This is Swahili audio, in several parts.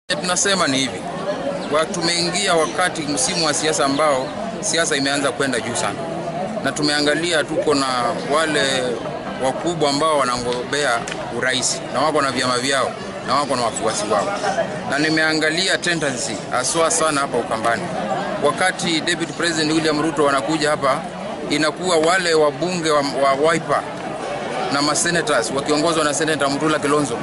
Tunasema ni hivi, wa tumeingia wakati msimu wa siasa ambao siasa imeanza kwenda juu sana, na tumeangalia tuko na wale wakubwa ambao wanagombea urais na wako na vyama vyao na wako na wafuasi wao, na nimeangalia tendency haswa sana hapa Ukambani. Wakati Deputy President William Ruto wanakuja hapa, inakuwa wale wabunge wa, wa Wiper na masenators wakiongozwa na Senator Mutula Kilonzo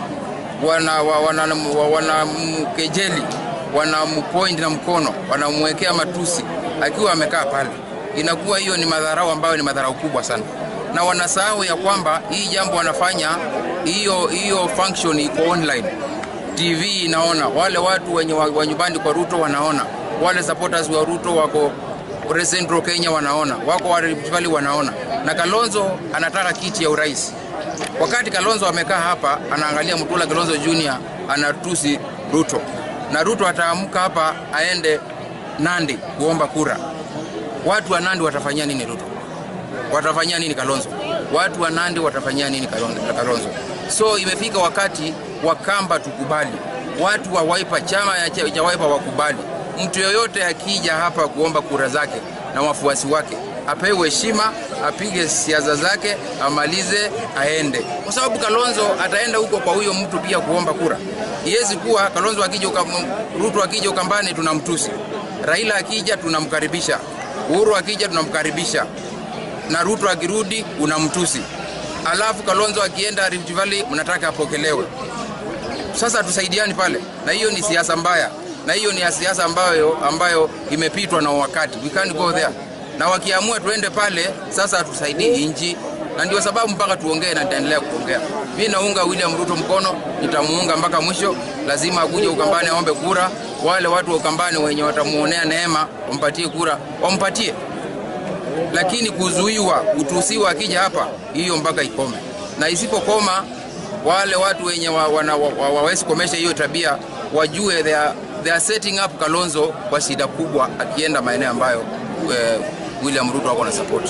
wanamkejeli wana wanampoint na mkono wanamwekea matusi akiwa amekaa pale. Inakuwa hiyo ni madharau ambayo ni madharau kubwa sana, na wanasahau ya kwamba hii jambo wanafanya hiyo hiyo function iko online, TV inaona, wale watu wenye wa nyumbani kwa Ruto wanaona, wale supporters wa Ruto wako Central Kenya wanaona, wako wa Rift Valley wanaona, na Kalonzo anataka kiti ya urais wakati Kalonzo amekaa hapa anaangalia Mutula Kilonzo Junior anatusi Ruto, na Ruto ataamka hapa aende Nandi kuomba kura. Watu wa Nandi watafanyia nini Ruto? Watafanyia nini Kalonzo? Watu wa Nandi watafanyia nini Kalonzo? So imefika wakati wa Kamba tukubali, watu wa Wiper, chama cha Wiper wakubali, mtu yoyote akija hapa kuomba kura zake na wafuasi wake apewe heshima, apige siasa zake, amalize, aende, kwa sababu Kalonzo ataenda huko kwa huyo mtu pia kuomba kura. Iwezi kuwa Kalonzo akija Ruto akija Ukambani tunamtusi, Raila akija tunamkaribisha, Uhuru akija tunamkaribisha, na Ruto akirudi unamtusi, alafu Kalonzo akienda Rift Valley mnataka apokelewe. Sasa tusaidiani pale, na hiyo ni siasa mbaya, na hiyo ni siasa ambayo, ambayo imepitwa na wakati. We can't go there na wakiamua tuende pale sasa, tusaidie nchi, na ndio sababu mpaka tuongee na nitaendelea kuongea. Mimi naunga William Ruto mkono, nitamuunga mpaka mwisho. Lazima akuje Ukambani aombe kura. Wale watu wa Ukambani wenye watamuonea neema wampatie kura, wampatie, lakini kuzuiwa, kutusiwa akija hapa, hiyo mpaka ikome, na isipokoma wale watu wenye wawezi wa, wa, wa, wa komesha hiyo tabia wajue they are, they are setting up Kalonzo kwa shida kubwa akienda maeneo ambayo uh, William Ruto wako na support.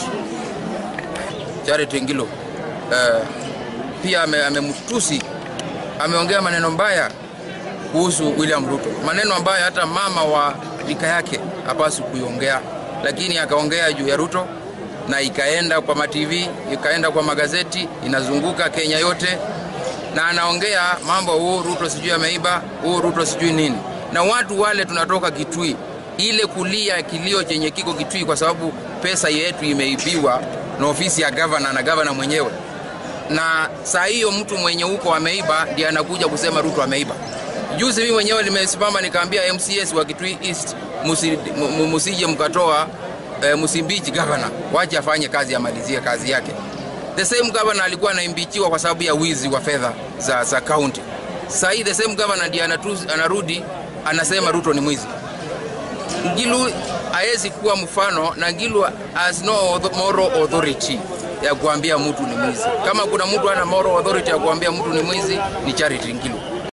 Charity Ngilo uh, pia amemtusi ame ameongea maneno mbaya kuhusu William Ruto, maneno ambayo hata mama wa rika yake hapaswi kuiongea, lakini akaongea juu ya Ruto na ikaenda kwa matv ikaenda kwa magazeti inazunguka Kenya yote, na anaongea mambo huu Ruto sijui ameiba, huu Ruto sijui nini, na watu wale tunatoka Kitui ile kulia kilio chenye kiko Kitui kwa sababu pesa yetu imeibiwa na ofisi ya gavana na gavana mwenyewe, na saa hiyo mtu mwenye huko ameiba ndiye anakuja kusema Ruto ameiba. Juzi mimi mwenyewe nimesimama nikaambia MCS wa Kitui East musije mkatoa e, msimbichi gavana, wache afanye kazi, amalizie kazi yake. The same governor alikuwa anaimbichiwa kwa sababu ya wizi wa fedha za, za county. Saa hii the same governor ndiye anarudi anasema Ruto ni mwizi. Ngilu hawezi kuwa mfano na Ngilu has no moral authority ya kuambia mtu ni mwizi. Kama kuna mtu ana moral authority ya kuambia mtu ni mwizi ni Charity Ngilu.